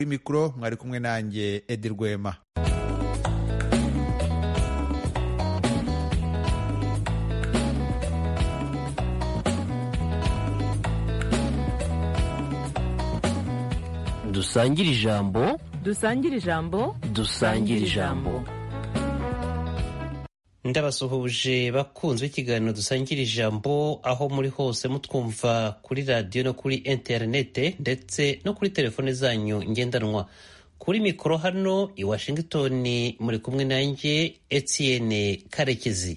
kuri mikoro mwari kumwe nanjye edi rwema dusangire ijambo dusangire ijambo dusangire ijambo ndabasuhuje bakunzwe ikiganiro dusangira ijambo aho muri hose mutwumva kuri radiyo no kuri interinete ndetse no kuri telefone zanyu ngendanwa kuri mikoro hano i washington muri kumwe nanjye etienne karekezi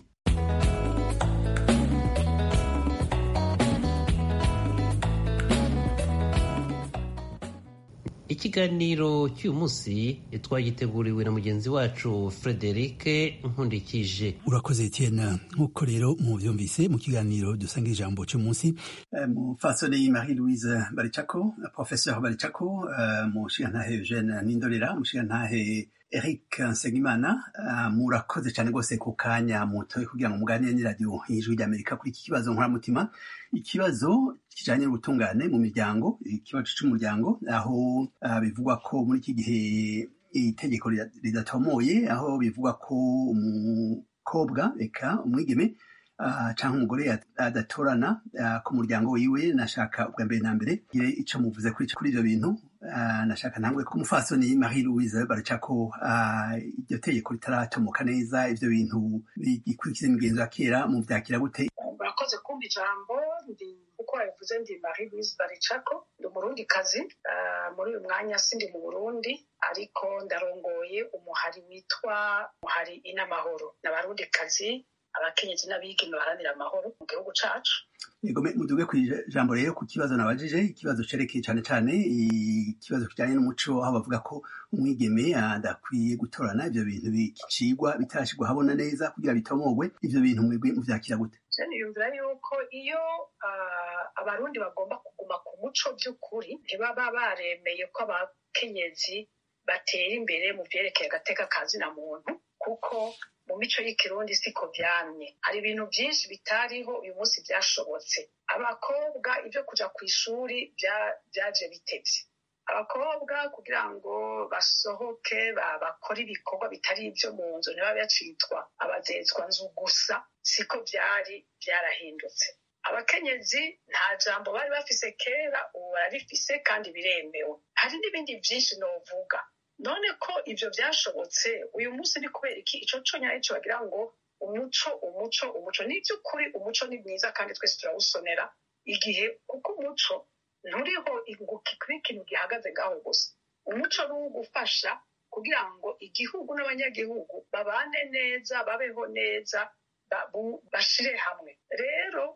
ikiganiro cy'uyu munsi twagiteguriwe na mugenzi wacu frederic nkundikije urakoze etienne nk'uko rero mubyumvise mu kiganiro dusanga ijambo cy'umunsi mufasoni marie louise baricako professeur baricako mushigantahe eugene nindorera mushigantahe eric nsengimana murakoze cyane rwose ku kanya mutoye kugira ngo muganire n'iradiyo y'ijwi ry'amerika kuri iki kibazo nkoramutima ikibazo kijanye n'ubutungane mu miryango ikibazo c'umuryango aho bivugwa ko muri iki gihe itegeko ridatomoye aho bivugwa ko umukobwa eka umwigeme cyangwa umugore adatorana ku muryango wiwe nashaka ubwa mbere na mbere gire icyo muvuze kuri ibyo bintu nashaka ntangwe ko umufasoni marie louise baracako iryo tegeko ritaratomoka neza ibyo bintu bigikurikiza imigenzo ya kera mu byakira gute murakoze kumva ijambo ndi uko wabivuze ndi marie louise baricako ndi umurundi kazi muri uyu mwanya sindi mu burundi ariko ndarongoye umuhari witwa umuhari inamahoro n'abarundi kazi abakenyezi n'abigeme baharanira amahoro mu gihugu cacu muduge ku ijambo rero ku kibazo nabajije ikibazo cerekeye cyane cyane ikibazo kijanye n'umuco aho bavuga ko umwigeme adakwiye gutorana ivyo bintu bicigwa bitarashirwa habona neza kugira bitomogwe ivyo bintu mwebwe muvyakira gute niyumvira yuko iyo abarundi bagomba kuguma ku muco by'ukuri ntibaba baremeye ko abakenyezi batera imbere mu vyerekeye agateka kazina muntu kuko mu mico y'ikirundi siko vyamye hari ibintu vyinshi bitariho uyu munsi vyashobotse abakobwa ivyo kuja ku ishuri vyaje bitevye abakobwa kugira ngo basohoke bakore ibikorwa bitari ivyo mu nzu ntibabe bacitwa abazezwa nzu gusa siko vyari vyarahindutse abakenyezi nta jambo bari bafise kera ubu bararifise kandi biremewe hari n'ibindi vyinshi novuga none ko ivyo vyashobotse uyu munsi ni kubera iki ico co nyaco bagira ngo umuco umuco umuco ni ivy'ukuri umuco ni mwiza kandi twese turawusonera igihe kuko umuco nturiho kuba ikintu gihagaze ngaho gusa umuco ni uwo gufasha kugira ngo igihugu n'abanyagihugu babane neza babeho neza bashire hamwe rero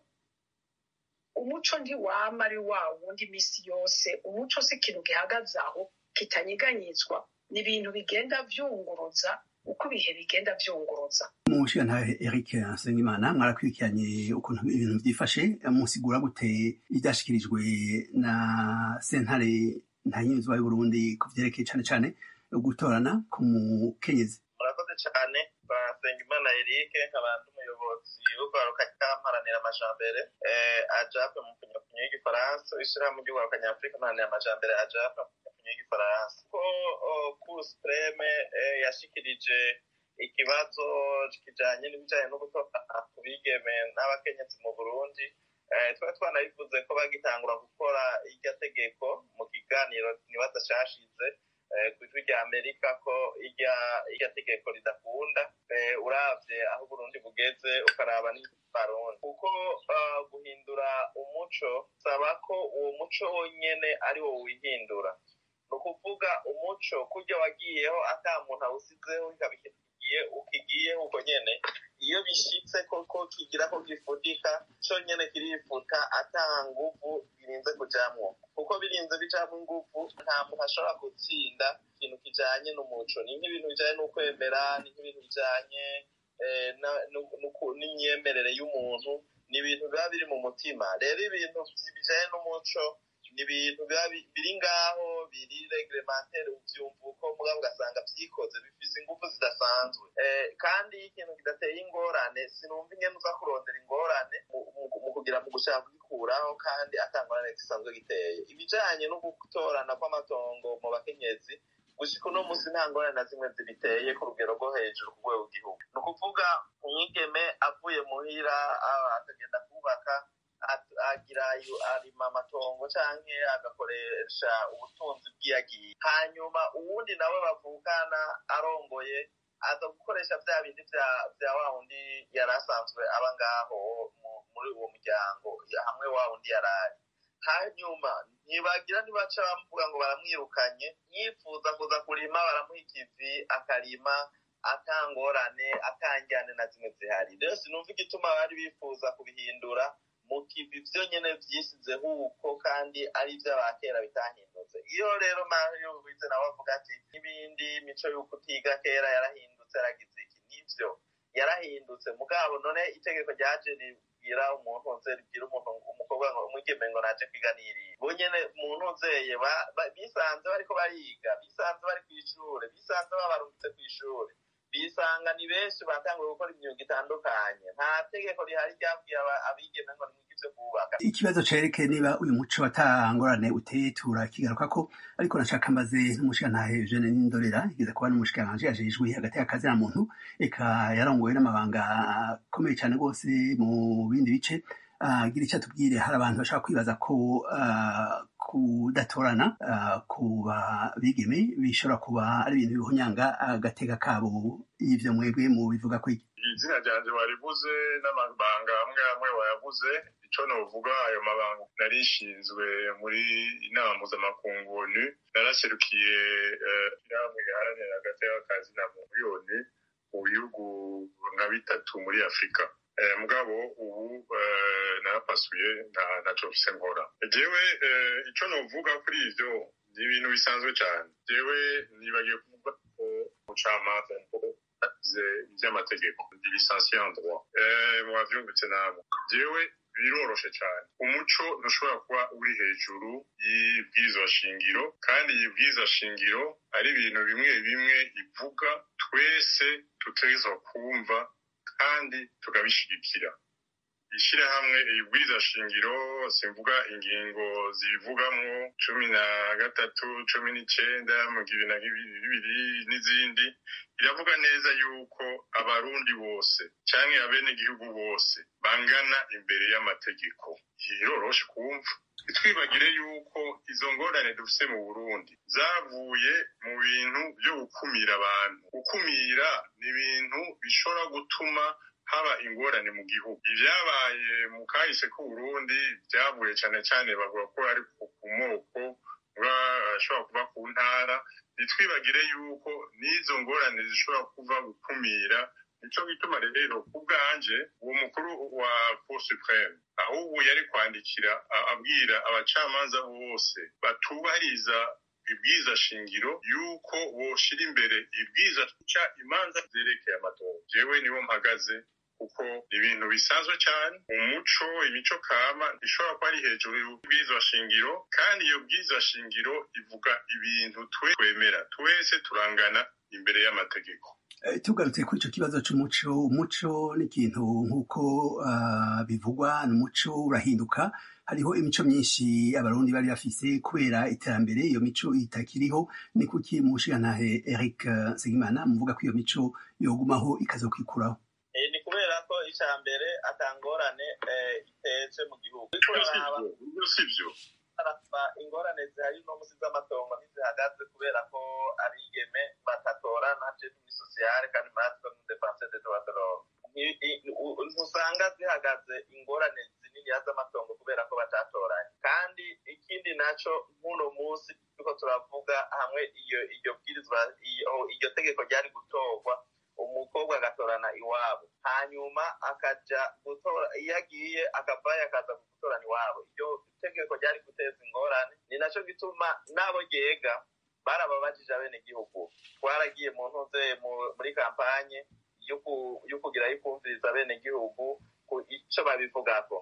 umuco ntiwama ari wa wundi misi yose umuco si ikintu gihagaze aho kitanyeganyizwa ni ibintu bigenda vyunguruza uko ibihe bigenda vyunguruza mushigantahe eric nsengimana mwarakurikiranye ukuntu ibintu vyifashe musigura gute ivyashikirijwe na sentare ntanyuzwa y'uburundi ku vyerekeye cane cane gutorana ku mukenyezi murakoze cane basengimana eric nkaba ndi umuyobozi w'urwaruka kamparanira amajambere ajape mu kunyakunyo y'igifaransa ishirahamwe ry'urwaruka nyafurika mparanira amajambere ajape y'igifaransa ko cour supreme yashikirije ikibazo kijanye n'ibijanye no gutora ku bigeme n'abakenyezi mu burundi twari twanabivuze ko bagitangura gukora irya tegeko mu kiganiro nibaza cashize ku ijwi rya amerika ko irya tegeko ridakunda uravye aho uburundi bugeze ukaraba n'abarundi kuko guhindura umuco saba ko uwo muco wonyene ari wo wihindura ni ukuvuga umuco kurya wagiyeho ata muntu awusizeho ikaba ikintu kigiye ukigiyeho uko nyene iyo bishitse koko kigira ko gifudika co nyene kirifuta ata nguvu birinze kujamwo kuko birinze bijamwo inguvu nta muntu ashobora gutsinda ikintu kijanye n'umuco ni nk'ibintu bijanye n'ukwemera ni nk'ibintu bijanye n'imyemerere y'umuntu ni ibintu biba biri mu mutima rero ibintu bijanye n'umuco ni ibintu biba biri ngaho biri reglementaire uvyumva uko mugabo ugasanga vyikoze bifise bifise ingufu zidasanzwe Eh, kandi iyo ikintu kidateye ingorane sinumva ingene uza kurondera ingorane mu- mu mu kugira mu gushaka kugikuraho kandi atangorane gisanzwe giteye ibijanye no gutorana kw'amatongo mu bakenyezi gushika uno munsi nta ngorane na zimwe zibiteye ku rugero rwo hejuru ku rwego rw'igihugu ni ukuvuga umwigeme avuye muhira ah, akagenda kubaka at- agira ayo- arima amatongo canke agakoresha ubutunzi bw'iyagiye hanyuma uwundi nawe bavukana arongoye aza gukoresha vya bindi vya- vya wa wundi yari asanzwe aba ngaho mu- muri uwo muryango ya- hamwe wa wundi yarari hanyuma ntibagira ntibaca bamuvuga ngo baramwirukanye yifuza kuza kurima baramuha ikivi akarima atangorane atanjyane na zimwe zihari rero sinumva igituma bari bifuza kubihindura mu kivi vyo nyene vyisizeho uko kandi ari ivy'abakera bitahindutse iyo rero mario wize nawe avuga ati n'ibindi mico y'uko utiga kera yarahindutse yaragize iki nivyo yarahindutse mugabo none itegeko ryaje ribwira umuntu nze ribwira umuntu umukobwa ngo umwigeme ngo naje kwiganirira bo nyene muntu nzeye ba- ba- bisanze bariko bariga bisanze bari kw'ishure bisanze babarungitse kw'ishure bisanga ni benshi batanguye gukora imyuga itandukanye nta tegeko rihari ryabwiye aba- abigeme ngo nimwige ivyo kubaka ikibazo cerekeye niba uyu muco watangorane uteye turakigaruka ko ariko nashaka mbaze n'umushikantahe Eugene Nindorera igeze kuba n'umushikiranganji ajejwe hagati y'akazi na muntu eka yarongoye n'amabanga akomeye cyane rwose mu bindi bice agira icyo atubwire hari abantu bashaka kwibaza ko ah, kudatorana ah, ku bigeme bishobora kuba ari ibintu bihunyanga agateka kabo y'ivyo mwebwe mu bivuga ko iki izina ryanje waribuze n'amabanga amwe amwe wayabuze ico novuga ayo mabanga narishinzwe muri inama mpuzamakungu onu naraserukiye eh, inama iharanira hagati y'akazi na miliyoni mu bihugu nka bitatu muri afurika Eh, mugabo ubu eh, narapasuye nta- ntaco mfise nkora jewe eh, ico novuga kuri ivyo ni ibintu bisanzwe cane jewe nibagiye kuvuga ko umucamanza agize ivy'amategeko ndi lisansiye en droit Eh, mwavyumvise namwe jewe biroroshe cane umuco ntushobora kuba uri hejuru y'ibwirizwa shingiro kandi ibwirizwa shingiro ari ibintu bimwe bimwe ivuga twese tutegerezwa kumva kandi tukabishigikira ishirahamwe ibwirizwa shingiro simvuga ingingo zivugamwo cumi na gatatu cumi n'icenda mu bibiri na bibiri n'izindi iravuga neza yuko abarundi bose canke abenegihugu bose bangana imbere y'amategeko iroroshe kumva ntitwibagire yuko izo ngorane dufise mu burundi zavuye mu bintu vyo gukumira abantu gukumira ni ibintu bishobora gutuma haba ingorane mu gihugu ivyabaye mu kahise k'uburundi vyavuye cane cane bavuga ko ari ku ku moko ashobora kuva ku ntara ntitwibagire yuko n'izo ngorane zishobora kuva gukumira nico gituma rero ku bwanje uwo mukuru wa cour supreme ahubwo yari kwandikira a- abwira abacamanza bose batubahiriza ibwiza shingiro yuko boshira imbere ibwiza ca imanza zerekeye amatora jewe niho mpagaze kuko ibintu bisanzwe cyane umuco imico kama ishobora kuba ari hejuru y'ubwiza shingiro kandi iyo bwiza shingiro ivuga ibintu twe twemera twese turangana imbere y'amategeko Eh, tugarutse kuri icyo kibazo cy'umuco umuco ni ikintu nk'uko ah, bivugwa ni umuco urahinduka hariho imico myinshi abarundi bari bafise kubera iterambere iyo mico itakiriho ni kuki mushigantahe eric eh, nsengimana muvuga ko iyo mico yogumaho ikazokwikuraho Eh, ni kubera ko icya mbere atangorane eh, itetse mu gihugu Uriko uraraba ibyo si byo haraba ingorane zihari no musi z'amatongo ntizihagaze kubera ko abigeme batatorana je muri sosiyale kandi maratwe mu defense de droit de l'homme Nti- i- u- ntusanga zihagaze ingorane zinini z'amatongo kubera ko batatoranye kandi ikindi naco nk'uno munsi turiko turavuga hamwe iyo iryo bwirizwa iyo iryo tegeko ryari gutorwa umukobwa agatorana iwabo hanyuma akaja gutora iyo agiye akavayo akaza gutorana iwabo iryo tegeko ryari guteza ingorane ni naco gituma n'abo ryega barababajije abenegihugu twaragiye mu ntuze mu- muri kampanye yo ku- yo kugira yo kumviriza abenegihugu ku ico babivugako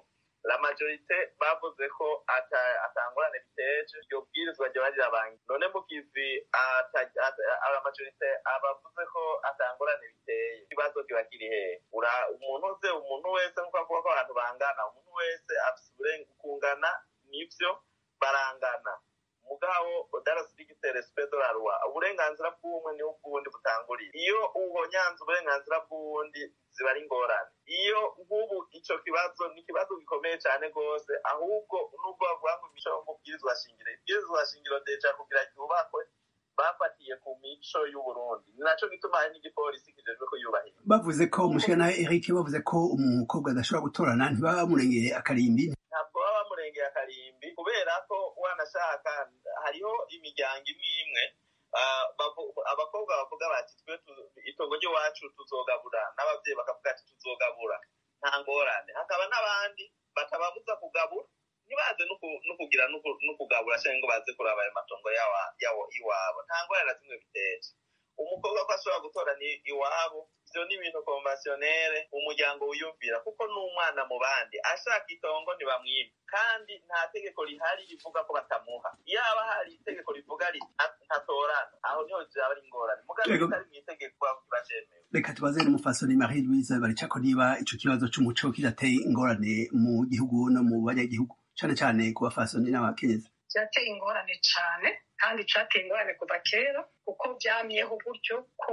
la majorite bavuze ko ata- atangorane biteje iryo bwirizwa ryoba rirabangi none mukizi ata- ata- aba majorite abavuze ko atangorane biteye ikibazo kiba kiri hehe Ura- umuntu uze umuntu wese nkuko avuga ko abantu bangana umuntu wese afise uburenga kungana nivyo barangana mugabo darasitigite respect de la loi uburenganzira bw'umwe niho bw'uwundi butangurira iyo ubonyanze uburenganzira bw'uwundi ziba ari ingorane iyo nk'ubu ico kibazo ni ikibazo gikomeye cyane rwose ahubwo nubwo bavuga ngo imico yo mu bwirizwa shingiro ibwirizwa shingiro deja kugira cyubakwe bafatiye ku mico y'uburundi ni naco gituma hari n'igipolisi kijejwe kuyubahiriza bavuze ko umushikana Eric bavuze ko umukobwa adashobora gutorana ntibaba bamurengeye akarimbi ntabwo baba bamurengeye akarimbi kubera ko wanashaka hariho imiryango imwe imwe ah, bavu- abakobwa bavuga bati twe tu- itongo ry'iwacu tuzogabura n'ababyeyi bakavuga ati tuzogabura nta ngorane hakaba n'abandi batababuza kugabura ntibaze no ku- no kugira no ku- no kugabura cyangwa ngo baze kuraba ayo matongo yawa- yawo- iwabo nta ngorane na zimwe biteje umukobwa ko ashobora gutora ni iwabo ivyo ni ibintu konvasiyonere umuryango wiyumvira kuko ni umwana mu bandi ashaka itongo ntibamwima kandi nta tegeko rihari rivuga ko batamuha yaba hari itegeko rivuga riti "Nta- ntatorana aho niho vyaba ari ingorane mugabo Yego. bitari mw'itegeko kiba cemewe reka tubaze n'umufasoni Marie Louise baricako niba ico kibazo c'umuco kidateye ingorane mu gihugu no mu banyagihugu cane cane ku bafasoni n'abakenyezi byateye ingorane cyane kandi cyateye ingorane kuva kera kuko byamyeho gutyo ko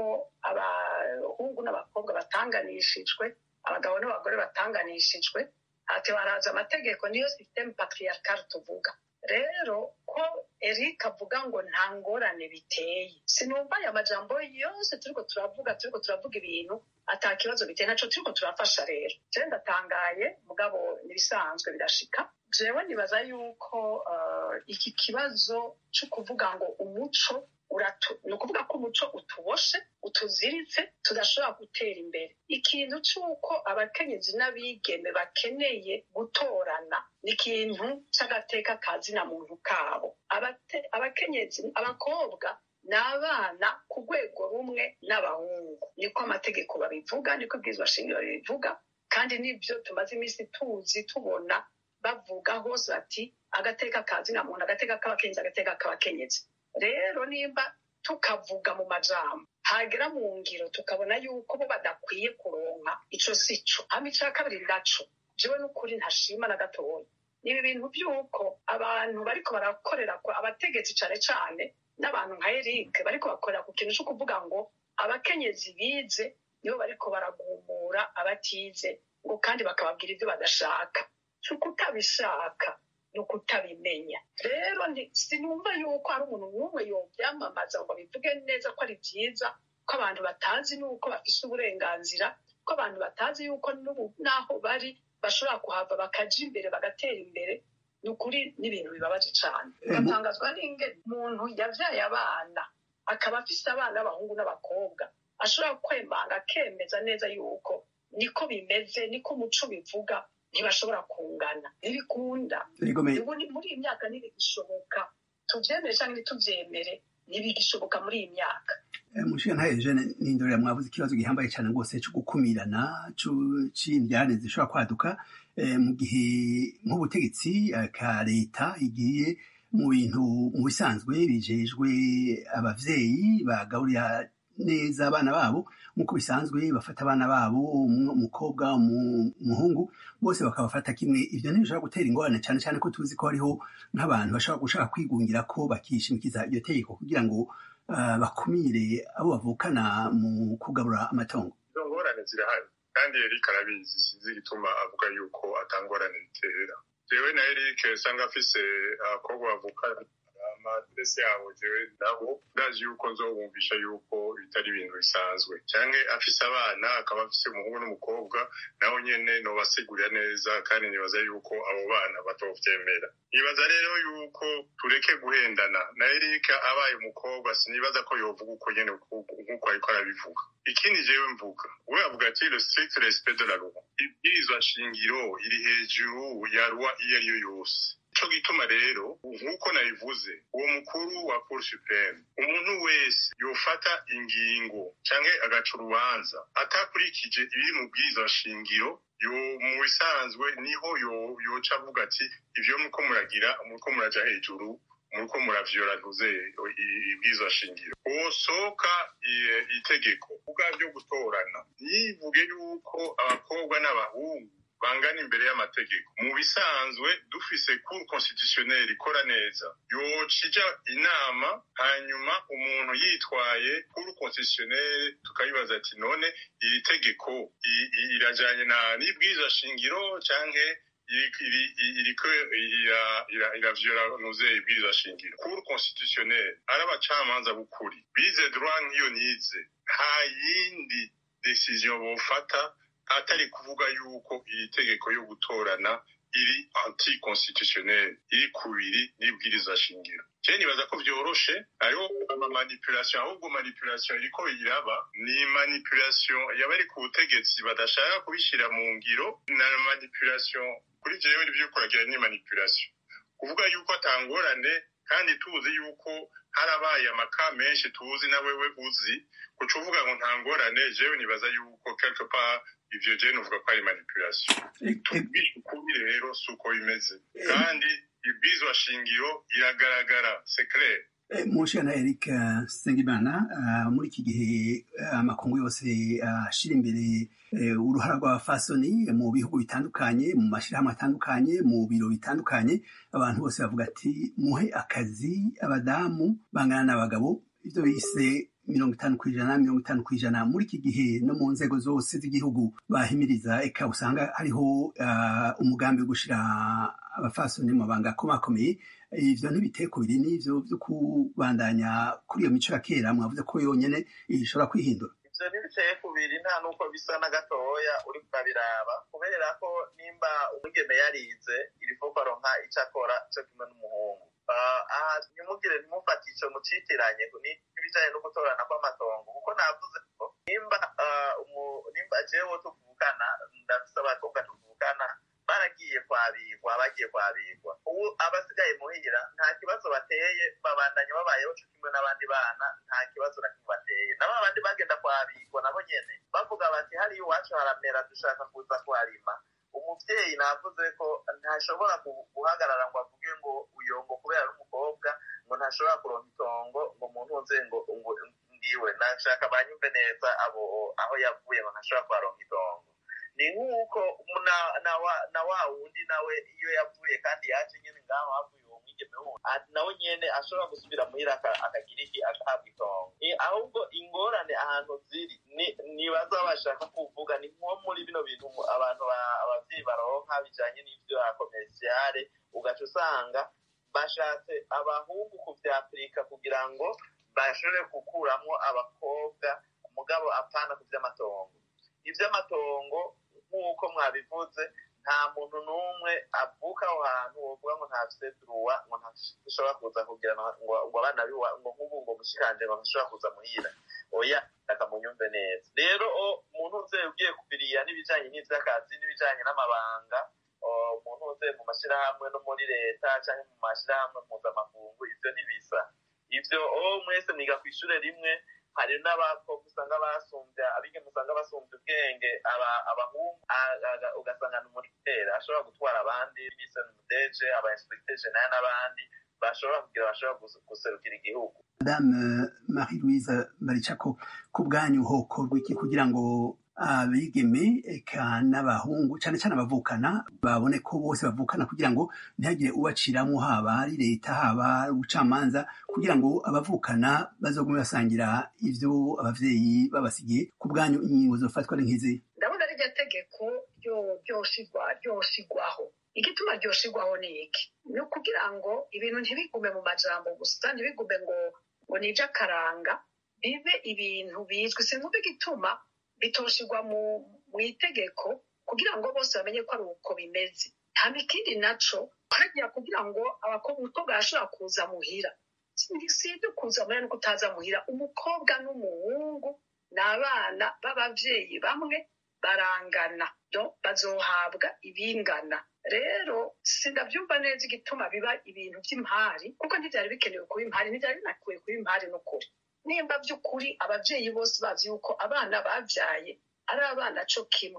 abahungu n'abakobwa batanganishijwe abagabo n'abagore batanganishijwe ati baraza amategeko niyo systeme patriarcal tuvuga rero ko eric avuga ngo nta ngorane biteye sinumva aya majambo yose turiko turavuga turiko turavuga ibintu ata kibazo biteye naco turiko turafasha rero jewe ndatangaye mugabo nibisanzwe birashika jewe nibaza yuko uh, iki kibazo cyo kuvuga ngo umuco uratu ni ukuvuga ko umuco utuboshe utuziritse tudashobora gutera imbere ikintu cy'uko abakenyezi n'abigeme bakeneye gutorana ni ikintu cy'agateka ka zina muntu kabo Abate- abakenyezi abakobwa ni abana ku rwego rumwe n'abahungu niko amategeko babivuga niko ibwirizwa shingiro bibivuga kandi nibyo tumaze iminsi tuzi tubona bavuga hose bati agateka ka zina muntu agateka k'abakenyezi agateka k'abakenyezi rero nimba tukavuga mu majambo hagera mu ngiro tukabona yuko bo badakwiye kuronka ico si co hama ica kabiri naco jewe n'ukuri ntashima na gatoya ni ibi bintu by'uko abantu bariko barakorera ku abategetsi cane cane n'abantu nka eric bariko bakorera ku kintu co kuvuga ngo abakenyezi bize nibo bariko baragumura abatize ngo kandi bakababwira ibyo badashaka si ukutabishaka ni ukutabimenya rero ni- sinumva yuko hari umuntu n'umwe yobyamamaza ngo bivuge neza ko ari byiza ko abantu batazi n'uko bafise uburenganzira ko abantu batazi yuko n'ubu n'aho bari bashobora kuhava bakaja imbere bagatera imbere ni ukuri n'ibintu bibabaje cane Eh, mu- ugatangazwa n'ingene umuntu yavyaye abana akaba afise abana b'abahungu n'abakobwa ashobora kwemanga akemeza neza yuko niko bimeze niko umuco bivuga ntibashobora kungana ntibikunda Rigome ubu ni- muri iyi myaka ntibigishoboka tuvyemere canke ntituvyemere ntibigishoboka muri iyi myaka mushikana Eugene nindorera mwavuze ikibazo gihambaye cyane rwose cyo gukumirana cu- c'indyane zishobora kwaduka eh, mu gihe nk'ubutegetsi eh, ka leta igiye mu bintu mu bisanzwe bijejwe abavyeyi bagaburira neza abana babo nk'uko bisanzwe bafata abana babo umu- umukobwa umu- umuhungu bose bakabafata kimwe ivyo ntibishobora gutera ingorane cyane cyane ko tuzi ko hariho nk'abantu bashobora gushaka kwigungira ko bakishimikiza iryo tegeko kugira ngo ah, bakumire abo bavukana mu kugabura amatongo izo ngorane zirahari kandi eric arabizi sinzi igituma avuga yuko atangorane bitera jewe na eric usanga afise abakobwa bavukana amadrese yabo jewe nabo ndazi yuko nzobumvisha yuko bitari ibintu bisanzwe canke afise abana akaba afise umuhungu n'umukobwa naho nyene nobasigurira neza kandi nibaza yuko abo bana batovyemera nibaza rero yuko tureke guhendana na eric abaye umukobwa sinibaza ko yovuga uko nyene nk'uko ariko arabivuga ikindi jewe mvuga we avuga ati le strict respect de la loi ibwirizwa shingiro iri hejuru ya loi iyo ariyo yose ico gituma rero nk'uko nabivuze uwo mukuru wa cour supreme umuntu wese yofata ingingo canke agaca urubanza atakurikije ibiri mu bwirizwa shingiro yo mu bisanzwe niho yo yoca avuga ati ivyo muko muragira muko muraja hejuru muko muravyora ntuze ibwirizwa shingiro wosohoka i- itegeko ubwa byo gutorana yivuge yuko abakobwa n'abahungu bangana imbere y'amategeko mu bisanzwe dufise cour constitutionnelle ikora neza yocija inama hanyuma umuntu yitwaye cour constitutionnelle tukayibaza ati none iri tegeko i- i- irajanye na n'ibwirizwa shingiro canke iri- iri- iri- iriko ira- ira- iravyora nuze ibwirizwa shingiro cour constitutionnelle ari abacamanza b'ukuri bize droit nk'iyo nize nta yindi decision bofata atari kuvuga yuko iri tegeko yo gutorana iri anticonstitutionnel iri kubiri n'ibwirizwa shingiro je nibaza ko vyoroshe hariho amamanipulation ahubwo manipulation iriko iraba ni manipulation y'abari ku butegetsi badashaka kubishira mu ngiro na manipulation kuri jewe ivyo kuragira ni manipulation kuvuga yuko atangorane kandi tuzi yuko harabaye amaka menshi tuzi na wewe uzi kuca uvuga ngo nta ngorane jewe nibaza yuko quelque part ivyo jewe nuvuga ko ari manipulation tubwishe ukuri rero si uko bimeze kandi ibwizwa shingiro iragaragara c'est clair mushana eric eh, sengimana eh, muri iki gihe eh, amakungu yose ashira imbere eh, uruhara rw'abafasoni mu bihugu bitandukanye mu mashyirahamwe atandukanye mu biro bitandukanye abantu bose bavuga ati muhe akazi abadamu bangana n'abagabo ivyo bise mirongo itanu ku ijana mirongo itanu ku ijana muri iki gihe no mu nzego zose z'igihugu bahimiriza eka usanga hariho eh, umugambi wo gushira abafasoni mu mabanga akomakomeye ivyo ntibiteye ku biri n'ivyo vyo kubandanya kuri iyo mico ya kera mwavuze ko yonyene ishobora kwihindura ivyo ntibiteye kubiri nta n'uko bisa na gatoya uri kurabiraba kubera ko nimba umwigeme yarize irifo ko aronka ico akora co kimwe n'umuhungu Ah, aha ntimugire ntimufate ico mucitiranye ni- n'ibijanye no gutorana kw'amatongo kuko navuze ko nimba ah, umu- nimba jewe tuvukana ndafise abakobwa tuvukana baragiye kwabigwa bagiye kwabigwa ubu abasigaye muhira nta kibazo bateye babandanya babayeho co kimwe n'abandi bana nta kibazo na kimwe bateye nabo abandi bagenda kwabigwa nabo nyene bavuga bati hariya iwacu haramera dushaka kuza kuharima umuvyeyi navuze ko ntashobora gu- guhagarara ngo avuge ngo uyo ngo kubera ari umukobwa ngo ntashobora kuronka itongo ngo umuntu nze ngo ngo ngiwe nashaka banyumve neza abo aho yavuye ngo ntashobora kuharonka itongo ni nk'uko na- na wa- na wa wundi nawe iyo yavuye kandi yaje nyene ngaho havuye uwo mwigeme wundi a- nawe nyene ashobora gusubira muhira aka- akagira iki agahabwa itongo Ni- ahubwo ingorane ahantu ziri ni- nibaza bashaka kuvuga ni nko muri bino bintu mu- abantu ba- abavyeyi baronka bijanye n'ivyo komerciale ugaca usanga bashatse abahungu kuvyapurika kugira ngo bashobore gukuramwo abakobwa mugabo apana ku vy'amatongo ivy'amatongo nk'uko mwabivuze nta muntu n'umwe avuka aho hantu wovuga ngo ntafise duruwa ngo ntashobora kuza kugira ngo ngo abana biwa ngo nk'ubu ngo mushikanje ngo ntashobora kuza muhira oya akamunyumve neza rero o umuntu uze ugiye kubiriya n'ibijanye n'ivy'akazi n'ibijanye n'amabanga o, umuntu uze mu mashirahamwe no muri leta canke mu mashirahamwe mpuzamakungu ivyo ntibisa ivyo o mwese mwiga kw'ishure rimwe hari n'abakobwa usanga basumvya abigeme usanga basumvya ubwenge aba- abahungu a- a- ugasanga ni umurutera ashobora gutwara abandi bise umudeje aba inspecteur general n'abandi bashobora kugira bashobora gus- guserukira igihugu madame marie louise baricako ku bwanyu hokorwa iki kugira ngo abigeme eka n'abahungu cyane cyane abavukana babone ko bose bavukana kugira ngo ntihagire ubaciramwo haba ari leta haba ari ubucamanza kugira ngo abavukana bazogume basangira ivyo abavyeyi babasigiye ku bwanyu ingingo zofatwa ari nk'izi ndabona rirya tegeko ryo- ryoshigwa ryoshigwaho igituma ryoshigwaho ni iki ni ukugira ngo ibintu ntibigume mu majambo gusa ntibigume ngo ngo ni iby'akaranga bibe ibintu bizwi sinumva igituma bitoshigwa mu mu itegeko kugira ngo bose bamenye ko ari uko bimeze nta ikindi naco hagira kugira ngo abakobwa umukobwa arashobora kuza muhira si si ibyo kuza muhira no kutaza muhira umukobwa n'umuhungu ni abana b'abavyeyi bamwe barangana do bazohabwa ibingana rero sindavyumva neza igituma biba ibintu vy'impari kuko ntivyari bikenewe kuba impari ntivyari binakwiye kuba impari n'ukuri nimba vy'ukuri abavyeyi bose bazi yuko abana bavyaye ari abana co kimwe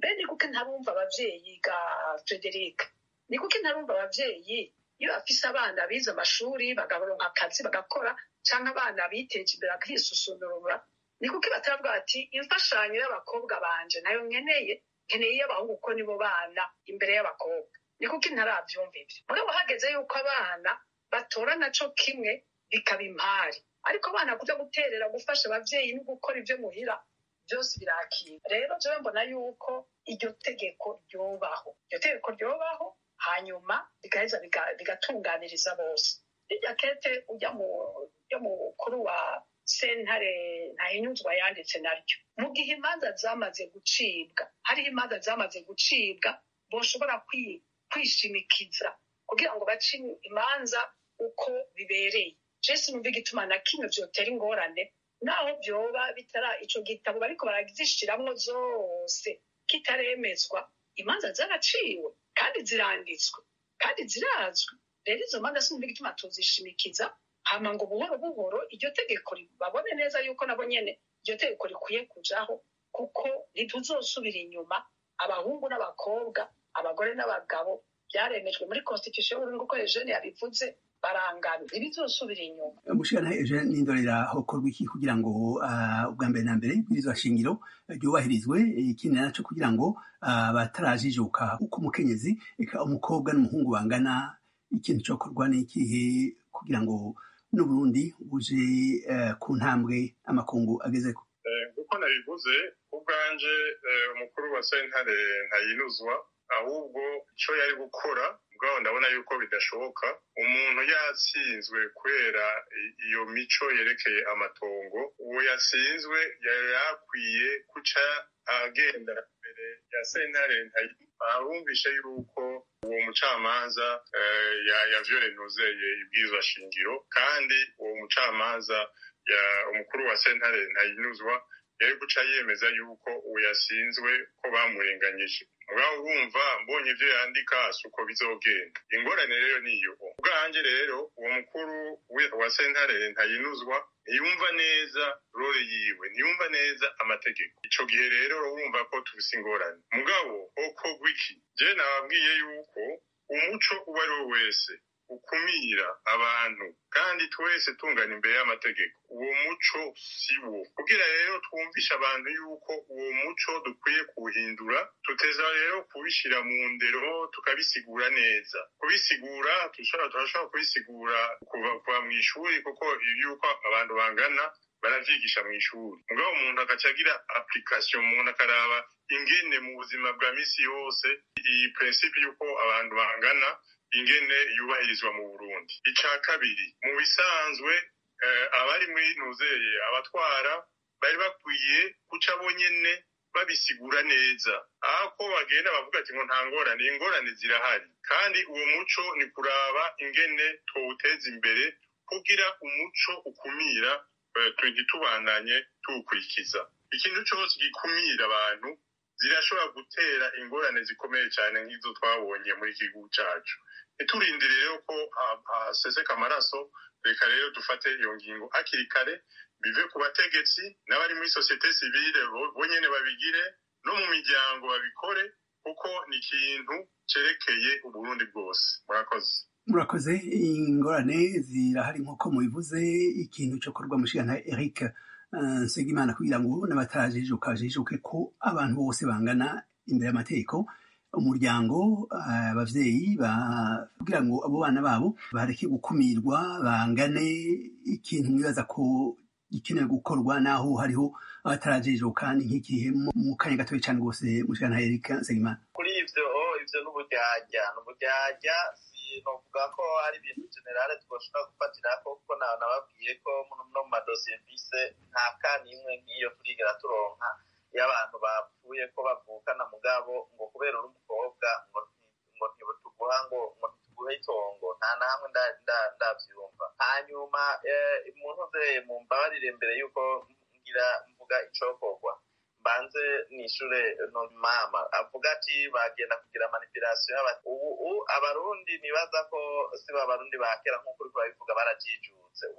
mbe ni kuko ntarumva abavyeyi ga frederic ni kuko ntarumva abavyeyi iyo bafise abana bize amashuri bagaronka akazi bagakora canke abana biteje imbere bakisusunurura ni kuko batavuga bati imfashanyo y'abakobwa banje nayo nkeneye nkeneye iy'abahungu kuko nibo bana imbere y'abakobwa ni kuko ntaravyumva ivyo mugabo hageze yuko abana batora naco kimwe bikaba impari ariko abana kuja guterera gufasha abavyeyi no gukora ivyo muhira byose birakira rero jewe mbona yuko iryo tegeko ryobaho iryo tegeko ryobaho hanyuma bigaheza biga- bigatunganiriza bose rirya kete ujya mu ujya mukuru wa sentare ntahinyuzwa yanditse naryo mu gihe imanza zamaze gucibwa hariho imanza zamaze gucibwa boshobora kwi- kwishimikiza kugira ngo bace imanza uko bibereye jesi numva igituma na kimwe vyotera ingorane naho vyoba bitara ico gitabo bariko barazishiramwo zose kitaremezwa imanza zaraciwe kandi ziranditswe kandi zirazwi rero izo manza sinumva igituma tuzishimikiza hama ngo buhoro buhoro iryo tegeko ri- babone neza yuko nabo nyene iryo tegeko rikwiye kujaho kuko ntituzosubira inyuma abahungu n'abakobwa abagore n'abagabo byaremejwe muri constitution y'uburundi uko eugene yabivuze barangana ntibizosubira inyuma mushikana eugene n'indorera hokorwa iki kugira ngo ah, ubwa mbere na mbere ibwirizwa shingiro ryubahirizwe ikindi naco kugira ngo ah, batarajijuka uko umukenyezi eka umukobwa n'umuhungu bangana ikintu cokorwa n'ikihe kugira ngo n'uburundi buje eh, ku ntambwe amakungu agezeko Eh, kuko nabivuze ubwanje eh, umukuru wa sentare ntayinuzwa ahubwo icyo yari gukora ubwaho ndabona yuko bidashoboka umuntu yatsinzwe kubera i- iyo mico yerekeye amatongo uwo yatsinzwe yari yakwiye guca agenda imbere ya sentare ntayinuzwa arumvishe yuko uwo mucamanza eh, ya- yavyorenuzeye ibwirizwa shingiro kandi uwo mucamanza ya umukuru wa sentare ntayinuzwa yari guca yemeza yuko uwo yasinzwe ko bamurenganyije mugabo urumva mbonye ivyo yandika si uko bizogenda ingorane rero niyo ubwanje rero uwo mukuru we- wa sentare ntayinuzwa ntiyumva neza role yiwe ntiyumva neza amategeko ico gihe rero urumva ko tufise ingorane mugabo okorwa iki je nababwiye yuko umuco uwo ari we wese ukumira abantu kandi twese tungana imbere y'amategeko uwo muco si wo kugira rero twumvishe abantu yuko uwo muco dukwiye kuwuhindura tuteza rero kubishira mu ndero tukabisigura neza kubisigura turashobora turashobora kubisigura kuva kuva mu ishuri kuko yuko abantu bangana baravyigisha mu ishuri mugabo umuntu agaca agira application umuntu akaraba ingene mu buzima bwa misi yose iyi principe yuko abantu bangana ingene yubahirizwa mu Burundi ica kabiri mu bisanzwe eh, abari muri nuzeye abatwara bari bakwiye guca bonyene babisigura neza aho ko bagenda bavuga ati ngo nta ngorane ingorane zirahari kandi uwo muco ni kuraba ingene twawuteza imbere kugira umuco ukumira eh, tu- ntitubandanye tuwukurikiza ikintu cose gikumira abantu zirashobora gutera ingorane zikomeye cyane nk'izo twabonye muri iki gihugu cacu ntiturindire rero ko ha- haseseka amaraso reka rero dufate iyo ngingo hakiri kare bive ku bategetsi n'abari muri sosiyete sivile bo- bonyene babigire no mu miryango babikore kuko ni ikintu cerekeye uburundi bwose murakoze murakoze ingorane zirahari nk'uko mubivuze ikintu cyo korwa mushikana eric eh, nsengimana kugira ngo n'abatarajijuka bajijuke ko abantu bose bangana imbere y'amategeko umuryango eh, abavyeyi ba- kugira ngo abo bana babo bareke gukumirwa bangane ikintu mwibaza ko gikenewe gukorwa naho hariho abatarajijuka ni nk'igihe mu- mu kanya gatoya cyane rwose mushikana eric nsengimana kuri ivyo ivyo n'uburyarya n'uburyarya sinovuga ko ari ibintu generale twoshobora gufatirako kuko nawe nababwiye ko muno no mu madosiye mfise nta kanimwe nk'iyo turigera turonka iyo abantu bapfuye ko bavukana mugabo ngo kubera uri umukobwa ngo nti- ngo ntituguha ngo ngo ntituguhe itongo nta na hamwe nda- nda- ndavyumva hanyuma eh, umuntu uzeye mumbabarire mbere yuko ngira mvuga icokorwa mbanze nishure no mama avuga ati bagenda kugira manipulation y'aba- ubu ubu abarundi nibaza ko si ba barundi ba kera nk'uko uriko urabivuga barajijutse ubu ubu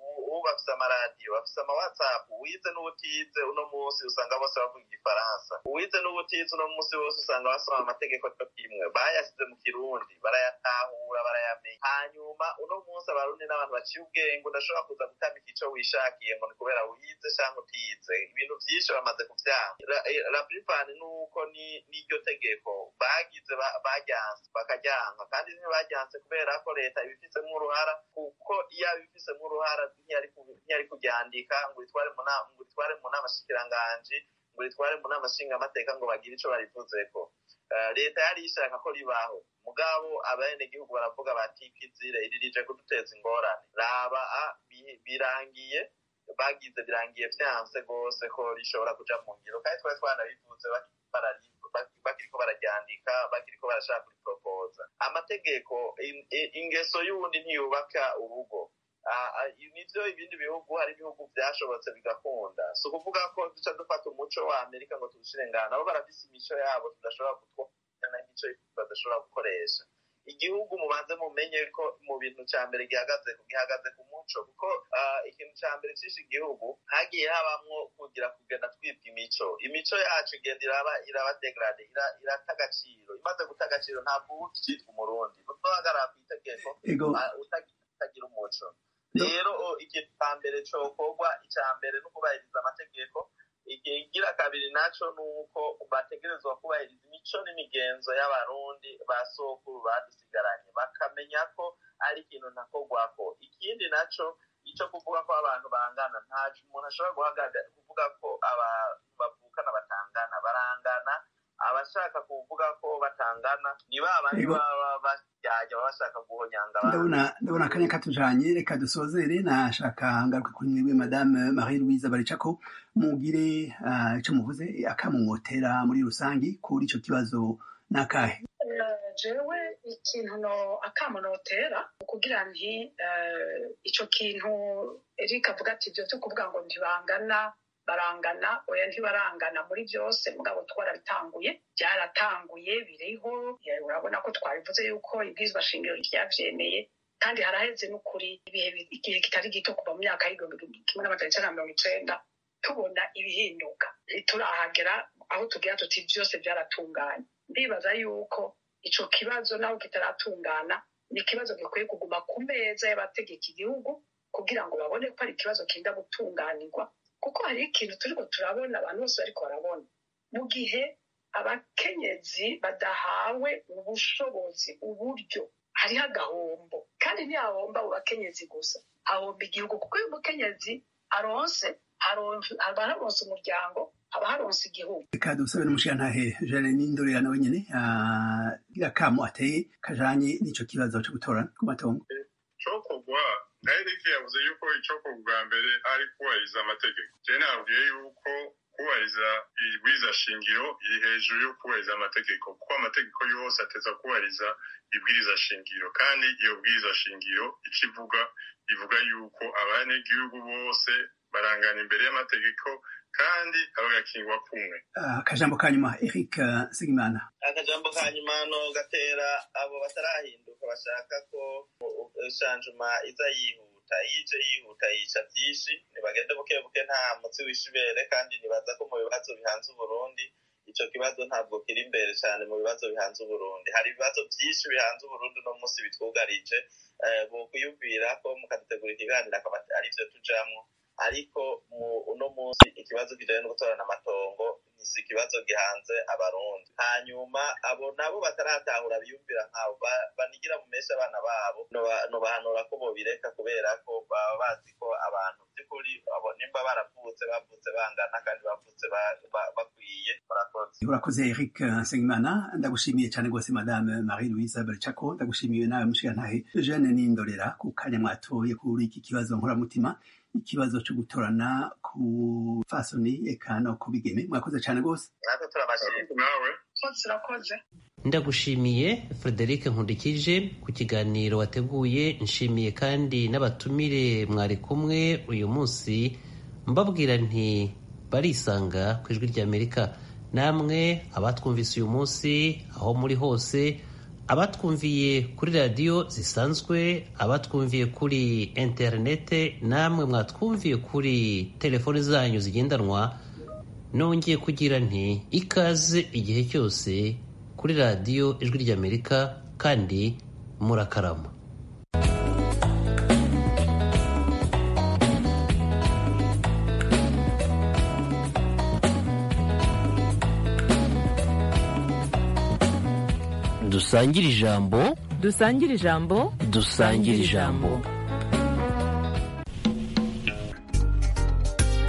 bafise amaradiyo bafise amawhatsapp uwize n'ubutize uno munsi usanga bose bavuga igifaransa uwize n'ubutize uno munsi bose usanga basoma amategeko cyo kimwe bayasize mu kirundi barayatahura barayamenya hanyuma uno munsi abarundi n'abantu baciye ubwenge udashobora kuza gutamika ico wishakiye ngo ni kubera wize canke utize ibintu vyinshi bamaze kuvyanga la plupart nuko n'iryo tegeko bagize baryanse bakaryanka kandi ntibajyanse kubera ko leta ibifisemo uruhara kuko iyo abifisemo uruhara ntiyari kuryandika ngo ritware mu nama shikiranganji ngo ritware mu nama nshingamateka ngo bagire ico barivuzeko leta yari ishaka ko ribaho mugabo abenegihugu baravuga bati kizire iri rije kuduteza ingorane raba birangiye bagize birangiye vyanse rwose ko rishobora kuja mu ngiro kandi twari twanabivuze bakiriko bararyandika bakiriko barashaka kuriporopoza amategeko ingeso y'uwundi ntiyubaka urugo nivyo ibindi bihugu hari ibihugu vyashobotse bigakunda si ukuvuga ko duca dufata umuco wa amerika ngo tuwushire ngana nabo barafise imico yabo tudashobora gutwara n'imico badashobora gukoresha igihugu mubanze mumenye ko mu bintu ca mbere gihagaze gihagaze ku muco kuko ikintu ca mbere cishe igihugu hagiye habamwo kugira kugenda twibwa imico imico yacu igenda iraba iraba degrade irata agaciro imaze guta agaciro ntabwo uba ukitwa umurundi utohagarara kw'itegeko utagira umuco rero ikintu ca mbere cokorwa ica mbere no kubahiriza amategeko igira kabiri naco nuko bategerezwa kubahiriza imico n'imigenzo y'abarundi ba sokuru badusigaranye bakamenya ko ari ikintu ntakorwako ikindi naco ico kuvuga ko abantu bangana ntaco umuntu ashobora guhagarara kuvuga ko abantu bavukana batangana barangana abashaka kuvuga ko batangana ni ba bandi baba basyajya baba bashaka guhonyanga ndabona ndabona akanya katujanye reka dusozere nashaka ngaruke kuri mwebwe madame marie louise baricako mugire uh, ico muvuze akamumotera muri rusangi kuri ico kibazo nakahe jewe ikintu no akamunotera kugira nti ico kintu Eric avuga ati ivyo vyo kuvuga ngo ntibangana barangana oya ntibarangana muri byose mugabo twarabitanguye byaratanguye biriho urabona ko twabivuze yuko ibwirizwa shingiro ryavyemeye kandi haraheze n'ukuri ibihe igihe kitari gito kuva mu myaka y'igihumbi kimwe n'amajana icenda na mirongo icenda tubona ibihinduka ntiturahagera aho tugira tuti byose byaratunganye ndibaza yuko ico kibazo naho kitaratungana ni ikibazo gikwiye kuguma ku meza y'abategeka igihugu kugira ngo babone ko ari ikibazo kinda gutunganirwa kuko hari ikintu turiko turabona abantu bose bariko barabona mu gihe abakenyezi badahawe ubushobozi uburyo hariho agahombo kandi ntihahomba abo bakenyezi gusa hahomba igihugu kuko iyo umukenyezi aronse haba haronse umuryango haba haronse igihugu reka dusabe n'umushirantahe jane n'indorera nawe nyene akamo ateye kajanye n'ico kibazo co gutorana ku matongo cokogwa nahereke yavuze yuko icokorwa bwa mbere ari kubahiriza amategeko je nabwiye yuko kubahiriza ibwiza shingiro iri hejuru yo kubahiriza amategeko kuko amategeko yose ateza kubahiriza ibwiriza shingiro kandi iyo bwiriza shingiro ico ivuga ivuga yuko abanyagihugu bose barangana imbere y'amategeko kandi abagakingwa kumwe akajambo ka nyuma eric segimana akajambo ka nyuma no gatera abo batarahinduka bashaka ko shanjuma iza yihuta yije yihuta yica vyinshi nibagende buke buke nta mutsi w'ishibere kandi nibaza ko mu bibazo bihanze uburundi ico kibazo ntabwo kiri imbere cyane mu bibazo bihanze uburundi hari ibibazo vyinshi bihanze uburundi uno munsi bitwugarije bokwiyumvira ko mukadutegura ikiganiro akaba arivyo tujamwo ariko uno munsi ikibazo kijanye no gutorana amatongo si ikibazo gihanze abarundi hanyuma abo nabo bataratahura biyumvira nkabo banigira mu mesha abana babo nobahanura ko bobireka kubera ko baba bazi ko abantu by'ukuri abo nimba baravutse bavutse bangana kandi bavutse bakwiye murakoze urakoze eric nsengimana ndagushimiye cyane rwose madame marie louise baricako ndagushimiye nawe mushirantahe jeanne n'indorera ku kanya mwatoye kuri iki kibazo nkoramutima ikibazo cyo gutorana ku fasoni eka no ku bigeme mwakoze cyane rwose natwe turabashimye nawe urakoze ndagushimiye frederic nkundikije ku kiganiro wateguye nshimiye kandi n'abatumire mwari kumwe uyu munsi mbabwira nti barisanga ku ijwi ry'amerika namwe abatwumvise uyu munsi aho muri hose abatwumviye kuri radiyo zisanzwe abatwumviye kuri interinete namwe mwatwumviye kuri telefoni zanyu zigendanwa nongeye kugira nti ikaze igihe cyose kuri radiyo ijwi ry'amerika kandi murakarama dusangire ijambo dusangire ijambo dusangire ijambo